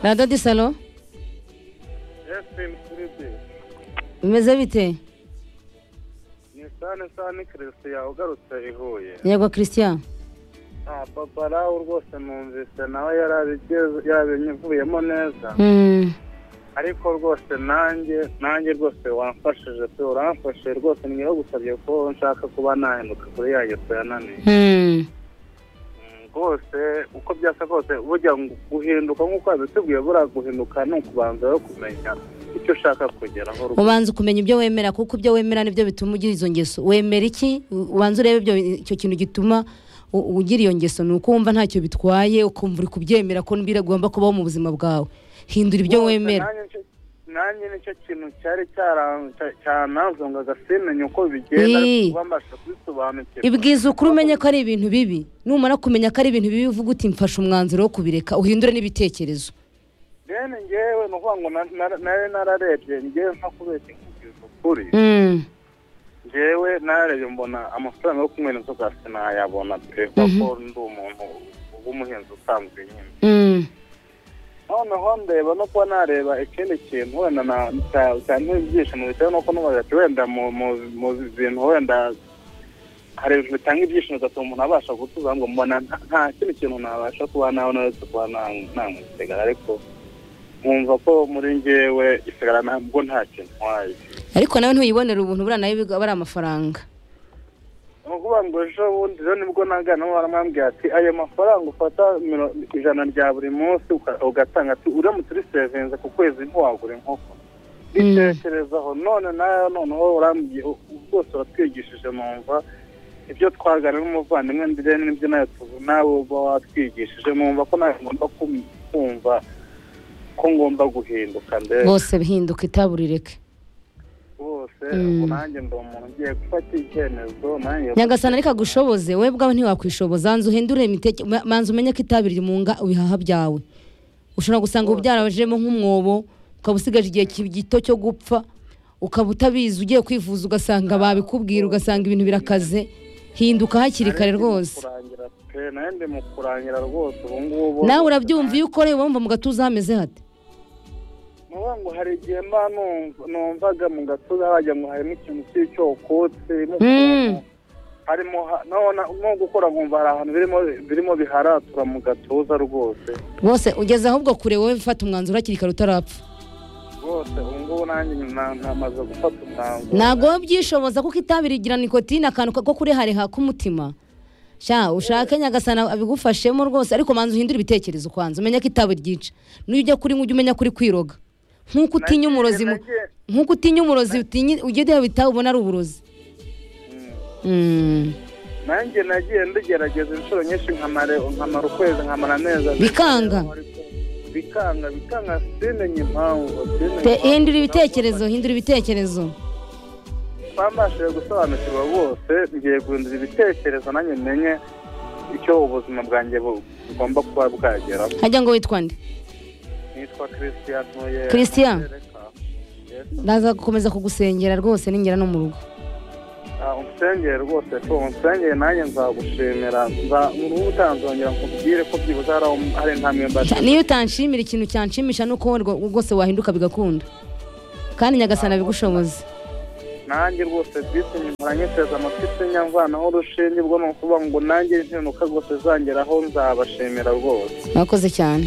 radadi salo Justin Filipe bimeze bite ni sane sane Christian ugarutse i Huye yego christian ah papa nawe rwose numvise nawe yarabigeze yabinyuvuyemo neza Mm, ariko rwose nanjye nanjye rwose wamfashije pe uramfashije rwose niyo gusabye ko nshaka kuba nahinduka kuri ya yesu yananiye mm, Mm, rwose uko byasa kose burya ngo guhinduka nk'uko wabitubwiye buriya guhinduka ni ukubanza rero kumenya icyo ushaka kugeraho rwose ubanza ukumenya ibyo wemera kuko ibyo wemera nibyo bituma ugira izo ngeso wemera iki U- ubanza urebe ibyo icyo kintu gituma u- ugira iyo ngeso ni uko wumva ntacyo bitwaye ukumva uri kubyemera ko biragomba kubaho mu buzima bwawe hindura ibyo Rwose wemera nanjye nicyo- nanjye nicyo kintu cyari cyaran- cya- cyanazongaga simenya uko bigenda Ii. ariko kuba mbasha kubisobanukirwa ibwiza ukuri umenye ko ari ibintu bibi numara kumenya ko ari ibintu bibi uvuga uti mfashe umwanzuro wo kubireka uhindure n'ibitekerezo rero ngewe ni ukuvuga ngo na- na- nari nararebye ngewe nko kubeshya nkubwiza ukuri Mm, ngewe narebye mbona amafaranga yo kumwe inzoga sinayabona pe kuko ndi umuntu w'umuhinzi usanzwe nyine mm, noneho ndeba no kuba nareba ikindi kintu wenda na- cya- cyantera ibyishimo bitewe n'uko nubaza ati wenda mu- mu- mu bintu wenda hari ibintu bitanga ibyishimo bigatuma umuntu abasha gutuza ngo mbona nta- nta kindi kintu nabasha kuba nawe uretse kuba na- namusigara ariko nkumva ko muri ngewe isigara ntabwo nta kintu ntwaye ariko nawe ntuyibonera ubuntu buriya nayo biga- aba ari amafaranga ni ukuvuga ngo ejo bundi rero nibwo nagana n'uwo baramwambwiye ati ayo mafaranga ufata miro- ijana rya buri munsi uka- ugatanga ati uramutse urisevinze ku kwezi ntiwagura inkoko bitekerezaho none nawe noneho urambwiye rwose uratwigishije numva ibyo twagana n'umuvandimwe ndetse n'ibyo nawe tuvu nawe uba watwigishije numva ko nawe ngomba kum- kumva ko ngomba guhinduka ndetse bose bihinduka itaburireke rwose Mm. ubu nanjye ndi umuntu ugiye gufata icyemezo nanjye nyagasana ariko agushoboze wowe bwawe ntiwakwishoboza nzu uhindure imiteke ma- manza umenye ko itabi rimunga ibihaha byawe ushobora gusanga ubu byarabajemo nk'umwobo ukaba usigaje igihe ki- gito cyo gupfa ukaba utabizi ugiye kwivuza ugasanga babikubwira ugasanga ibintu birakaze hinduka hakiri kare rwose kurangira pe nawe ndi mu kurangira rwose ubu ngubu nawe urabyumva iyo ukoreye wumva mu gatuza hameze hate nuvuga ngo hari igihe mba numva- numvaga mu gatuza wagira ngo harimo ikintu kiri cyokotse Mm. harimo ha- none nko gukora nkumva hari ahantu birimo birimo biharatura mu gatuza rwose rwose ugeze ahubwo kure wowe fata umwanzuro hakiri kare utarapfa rwose ubu ngubu nanjye na- namaze gufata umwanzuro ntabwo wowe byishoboza kuko itabi rigira nikotine akantu ko kurihareha k'umutima sha ushake nyagasana abigufashemo rwose ariko manza uhindure ibitekerezo kwanza umenye ko itabi ryica n'iyo ujya kuri ujye umenya kuri kwiroga nk'uko utinya umurozi mu- Nagiye- nk'uko utinya umurozi utinya- ujya ureba itabi ubona ari uburozi Mm. Mm. nanjye nagiye ndigerageza inshuro nyinshi nkamara nkamara ukwezi nkamara amezi abiri. Bikanga? bikanga bikanga simenye impamvu simenye Te- impamvu. hindura ibitekerezo hindura ibitekerezo twambashije gusobanukirwa bose ngiye guhindura ibitekerezo nanjye menye icyo ubuzima bwanjye bu- bugomba kuba bwageraho hajya ngo witwande nitwa christian ntuye Christian? Yes. ndaza gukomeza kugusengera rwose ningera no mu rugo Ah, unsengere rwose ko unsengere nanjye nzagushimira nza- mu ruhu utanzongera nkubwire ko byibuze hari aho- hari intambwe Sha, mbashije niyo utanshimira ikintu cyanshimisha ni uko rwo- rwose wahinduka bigakunda kandi nyagasana abigushoboze nanjye rwose bisi nyuma nyiteze amatwi sinya mvanaho urushinge ubwo ni ukuvuga ngo nanjye impinduka rwose zangeraho nzabashimira rwose mwakoze cyane